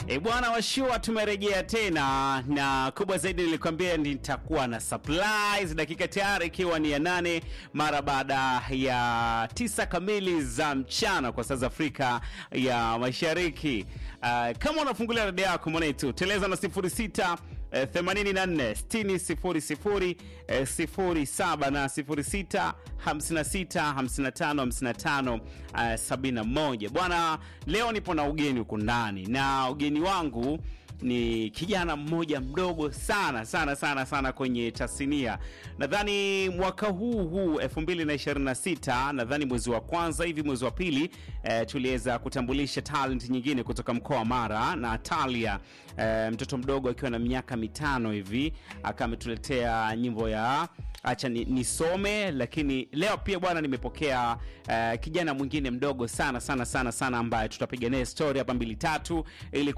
E bwana washua, tumerejea tena na kubwa zaidi nilikwambia nitakuwa na surprise dakika tayari ikiwa ni ya nane mara baada ya tisa kamili za mchana kwa saa za Afrika ya Mashariki. Uh, kama unafungulia redio yako mwanetu teleza na sifuri sita eh, 84 60 00 eh, 07 na 06 56 55 55 eh, 71. Bwana, leo nipo na ugeni huku ndani na ugeni wangu ni kijana mmoja mdogo sana sana sana sana kwenye tasnia. Nadhani mwaka huu huu 2026 nadhani mwezi wa kwanza hivi mwezi wa pili eh, tuliweza kutambulisha talent nyingine kutoka mkoa wa Mara na Talia eh, mtoto mdogo akiwa na miaka mitano hivi akawa ametuletea nyimbo ya acha ni- nisome lakini leo pia bwana nimepokea eh, kijana mwingine mdogo sana sana sana sana ambaye tutapiga naye story hapa mbili tatu ili